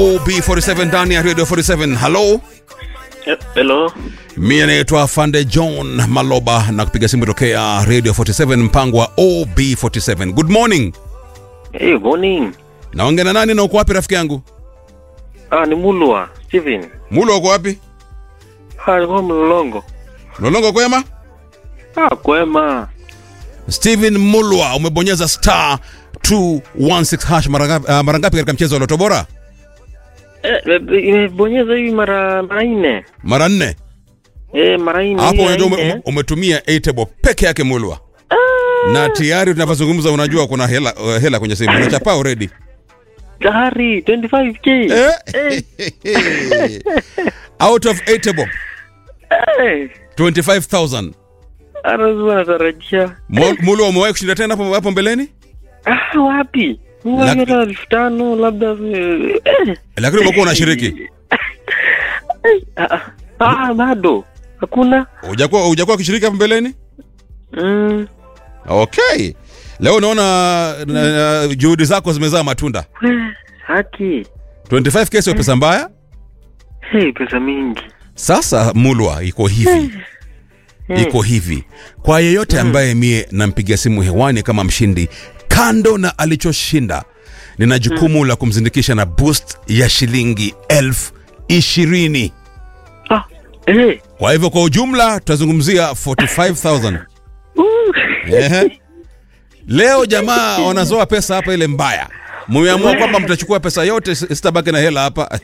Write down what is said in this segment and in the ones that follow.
OB47 ndani ya Radio 47. Hello, Hello. mimi naitwa Fande John Maloba na kupiga simu tokea Radio 47 mpango wa OB47. Good morning. Hey, morning. Naongea na nani na uko wapi rafiki yangu? Ah, ni Mulwa. Steven. Mulo uko wapi? Ah, ni kwa Mlolongo. Lolongo kwema? Ah, kwema. Steven Mulwa umebonyeza star 216 hash mara ngapi uh, mara ngapi katika mchezo wa Loto Bora? Eh, imebonyeza hivi mara mara nne. Mara nne. Eh, mara nne. Hapo hii ya unajua ume, nne. ume- umetumia 8 peke yake Mulwa. Na tayari tunavyozungumza unajua kuna hela uh, hela kwenye simu. Unachapa already. Gari 25k. Eh? Out of 8 bob Eh. 25000. Anazuwa natarajia. Mo- Mulwa umewahi kushinda tena hapo hapo mbeleni? Ah, wapi? Laki- Mwaka elfu tano labda eh. eh. Lakini umekuwa unashiriki. Ah, ah, bado. Hakuna. Hujakuwa hujakuwa ukishiriki hapo mbeleni? Mm. Okay. Leo naona na, na, juhudi zako zimezaa matunda. Eh, Haki. 25k sio pesa mbaya. Hey, pesa mingi. Sasa Mulwa iko hivi. Iko hivi. Kwa yeyote ambaye mie nampigia simu hewani kama mshindi, kando na alichoshinda, nina jukumu la kumzindikisha na boost ya shilingi elfu ishirini. Ah, eh. Kwa hivyo kwa ujumla tutazungumzia 45000. Uh. Ehe. Leo jamaa wanazoa pesa hapa ile mbaya. Mmeamua kwamba mtachukua pesa yote si- sitabaki na hela hapa.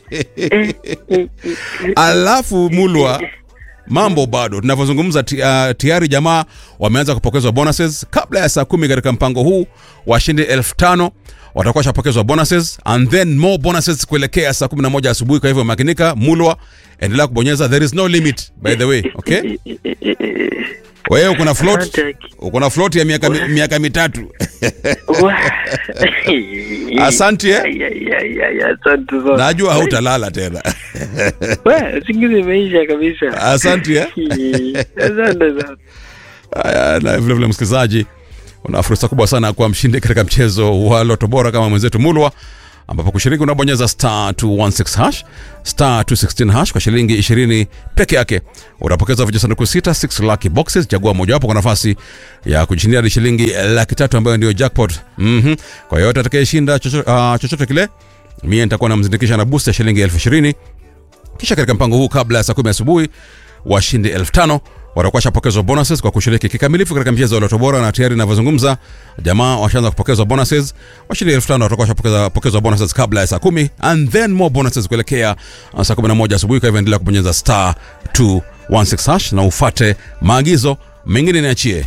Alafu Mulwa mambo bado tunavyozungumza ti- uh, tayari jamaa wameanza kupokezwa bonuses kabla ya saa kumi katika mpango huu washindi elfu tano watakuwa washapokezwa bonuses and then more bonuses kuelekea saa 11 asubuhi kwa hivyo makinika mulwa endelea kubonyeza there is no limit by the way okay wewe uko na float Asante. uko na float ya miaka mi- miaka mitatu Wa- Asante, eh? Ay, ay, ay, ay, Asante sana. najua hautalala tena We, usingizi imeisha kabisa. asante eh? Asante sana. Haya, na vile vile msikilizaji, una fursa kubwa sana ya kuwa mshindi katika mchezo wa Loto Bora kama mwenzetu Mulwa, ambapo kushiriki unabonyeza star 216 hash star 216 hash kwa shilingi 20 peke yake. Utapokeza vijisanduku sita 6 lucky boxes, chagua mojawapo kwa nafasi ya kujishindia hadi shilingi laki tatu ambayo ndio jackpot. Mhm. Kwa yoyote atakayeshinda chochote, uh, chochote kile, mie nitakuwa namzindikisha na boost ya shilingi elfu ishirini kisha katika mpango huu kabla ya saa kumi asubuhi washindi elfu tano watakuwa washapokezwa bonuses kwa kushiriki kikamilifu katika mchezo wa Loto Bora, na tayari inavyozungumza jamaa washaanza kupokezwa bonuses. Washindi elfu tano watakuwa washapokezwa bonuses kabla ya saa kumi and then more bonuses kuelekea uh, saa kumi na moja asubuhi. Kwa hivyo endelea kubonyeza star 216 hash na ufate maagizo mengine, niachie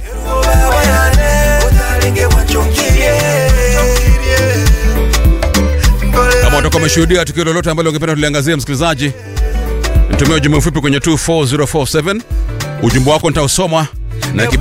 kama utakuwa umeshuhudia tukio lolote ambalo ungependa tuliangazia, msikilizaji, nitumie ujumbe mfupi kwenye 24047 ujumbe wako nitausoma na